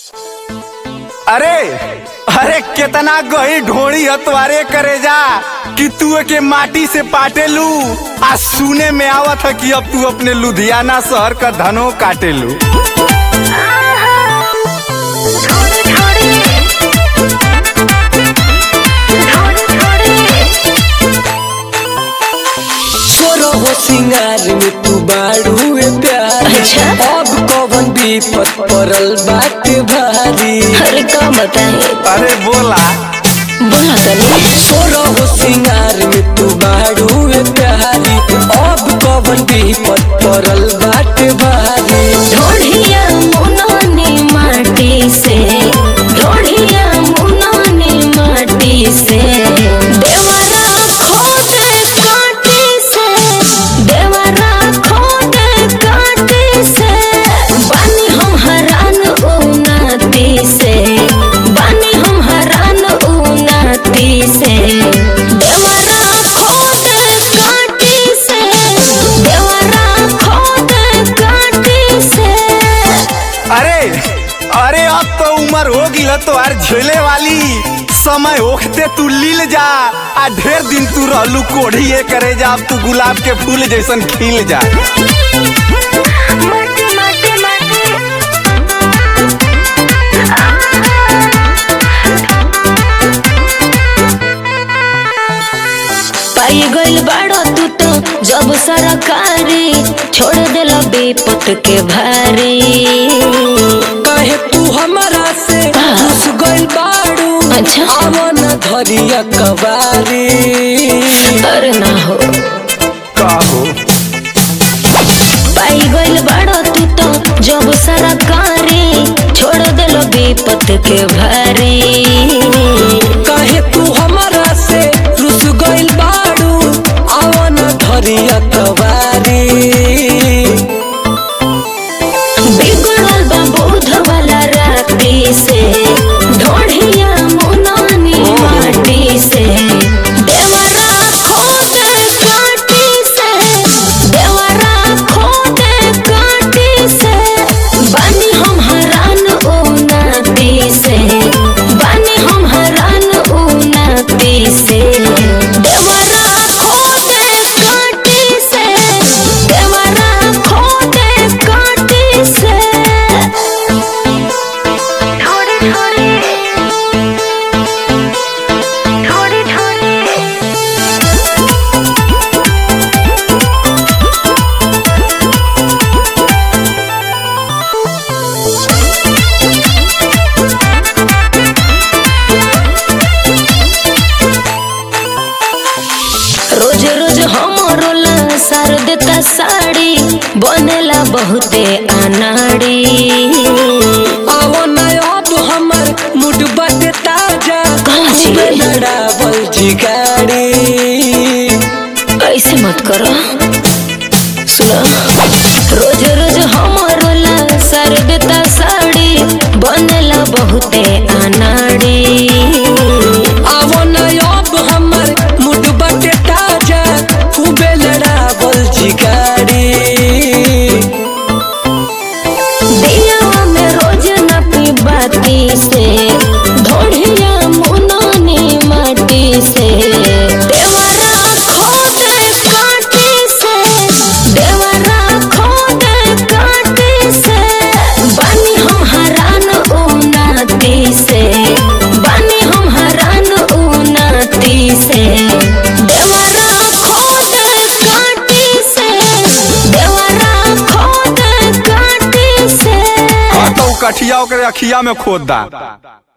अरे अरे कितना गही ढोड़ी हतवारे करे जा कि तू के माटी से पाटेलू आ सुने में आवत है कि अब तू अपने लुधियाना शहर का धनो काटेलू तोरो हो सिंगार में तू बाड़ुए प्यार अच्छा। अब कौन विपत पड़ल बाटे भारी अरे का बताए अरे बोला बोला तनी तोरो हो सिंगार में तू बाड़ुए प्यारी अब कौन विपत पड़ल बाटे भारी ढोढ़िया मुनाने माटी से ढोढ़िया मुनाने माटी से देवरा खोदे काटे से देवरा खोदे काटे से बानी हम हरान उनाती से बानी हम हरान उनाती से देवरा खोदे काटे से देवरा खोदे काटे से अरे अरे अब तो उम्र हो गई तो यार झेले वाली समय ओखते तू लील जा आ ढेर दिन तू रहलू कोढ़ी ये करे जा अब तू गुलाब के फूल जैसन खिल जा माटी माटी माटी पाई गइल बाड़ो तू तो जब सरकारी छोड़ दिल बेपत के भारी कहे तू हमारा से घुस गइल बाड़ू अच्छा। आवन धरिया कबारी अरे ना हो कहो पाई गइल बाड़ो तू तो जब सरकारी छोड़ दिल बेपत के भारी कहे तू हमारा से रुस गइल बाड़ू आवन धरिया कबारी बिगड़ल बा बोध वाला राती से ढोढ़िया मुनानी माटी से देवरा खोदे काटी से देवरा खोदे काटी से बानी हम हरान उनाती से बानी हम हरान उनाती से देवरा खोदे काटी से देवरा खोदे काटी से थोड़ी थोड़ी थोड़ी थोड़ी रोज रोज हमरो ला सार देता साड़ी बनेला बहुते अनाड़ी आवन अब हमर मुड बाटे ताजा कहाँ छी? खूबे लड़ावल जी गाड़ी ऐसे मत करो सुनो रोज रोज हमरो ला सार देता साड़ी बनेला बहुते अनाड़ी आवन अब हमर मुड बाटे ताजा खूबे लड़ावल जी गाड़ी दिया में रोज न पी बाती से ढोढ़िया मुनानी माटी से देवरा खोदे काटी से देवरा खोदे काटी से बानी हम हरान उनाती से बानी हम हरान उनाती से देवरा खोदे काटी से देवरा खोदे काटी से हाँ तो कठिया ओकरे अखिया में खोद दा